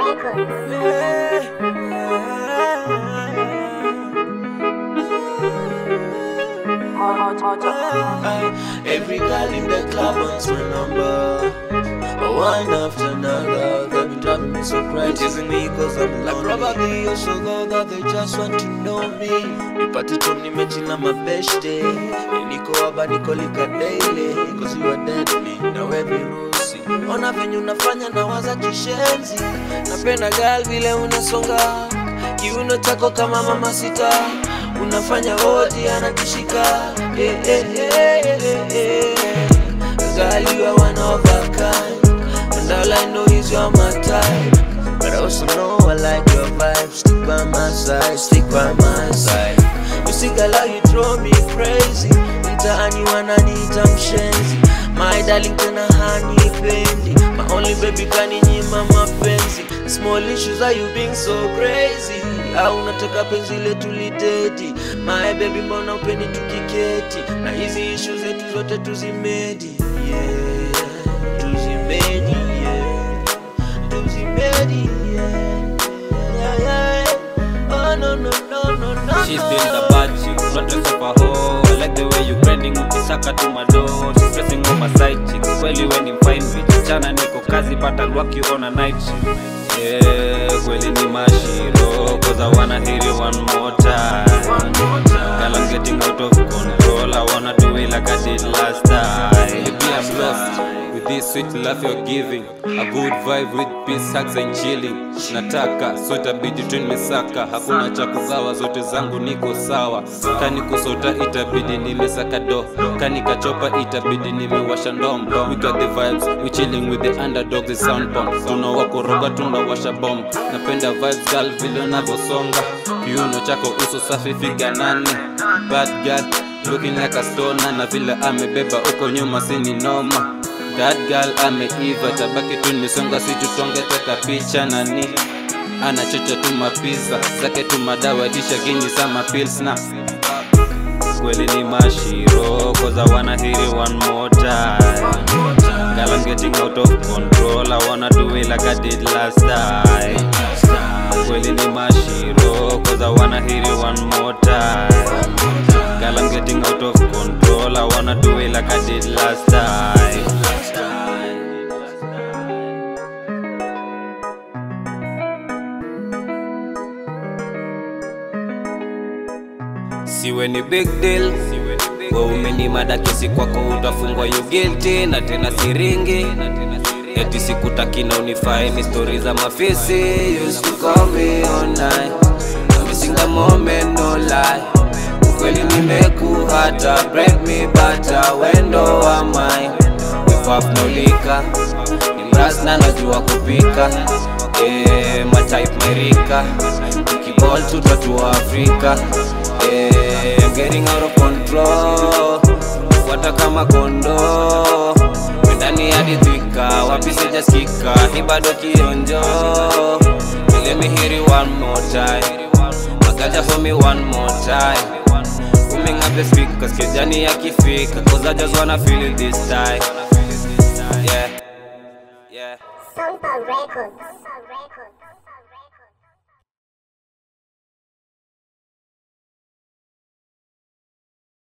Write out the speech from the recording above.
Records. Every girl in the club wants my number. One after another, they've been driving me so crazy. Teasing me cause I'm like probably you're so low that they just want to know me. Nipate tu nimechila mabeshte, niko hapa niko lika daily, cause you are deadly, na we virusi. Ona venye unafanya na waza kishenzi, napenda girl vile unasonga, kiuno chako kama mama sita, unafanya hodi anatishika. Eh, eh, eh, eh, eh. Girl, you are one of a kind. And all I know is you're my type. But I also know I like your vibe. Stick by my side, stick by my side. You see, girl, how you draw me crazy. Mtaani wananiita mshenzi. My darling, tena hanipendi. My only baby kaninyima mapenzi. Small issues are you being so crazy? Au unataka penzi letu lidedi? My baby, mbona upendi tukiketi? Na hizi issues zetu zote tuzimedi. Yeah, tuzimedi. Yeah, tuzimedi. Yeah, yeah, yeah. Oh no no no no no. She's no. still the bad chick, not dress up a hoe I like the way you grinding ukisaka to my door She's pressing on my side chick Kweli when I'm fine bitch Chana niko kazi but I'll work you on a night shift Yeah, kweli ni mashiro Cause I wanna hear you one more time Girl I'm getting out of control I wanna do it like I did last time Baby I'm blessed with this sweet love you're giving A good vibe with peace, hugs and chilling Nataka, so itabidi tu nimesaka Hakuna cha kugawa, zote zangu niko sawa Kani kusota itabidi nimesaka do Kani kachopa itabidi nimewasha ndom We got the vibes, we chilling with the underdog, the sound bomb Tunawakoroga, tunawasha bomb Napenda vibes girl vile unavyosonga Kiuno chako uso safi figa nane Bad girl, looking like a stoner Na vile amebeba uko nyuma sini noma That girl ameiva, tabaki tu nisonga, si tutonge teka picha nani anachocha tu mapiza zake tu madawa kisha gini sama pills na kweli ni mashiro cause I wanna hear it one more time Girl I'm getting out of control I wanna do it like I did last time kweli ni mashiro cause I wanna hear it one more time Girl I'm getting out of control I wanna do it like I did last time siwe ni big deal we umenimada kesi kwako utafungwa you guilty na tena siringi eti sikutaki na unifai ni stori za mafisi used to call me online I'm missing the moment no lie ukweli nimekuhata break me butter wendo wa mine wefaf nolika ni mras na najua kupika eh, matype merika ukibol tutatua afrika eh, I'm getting out of control fuata kama kondo ndani hadi thika wapi sijasikika hii bado kionjo let me hear it one more time magaja for me one more time Booming up the speakers kijani yakifika cause I just wanna feel it this time yeah yeah Soundcloud Records.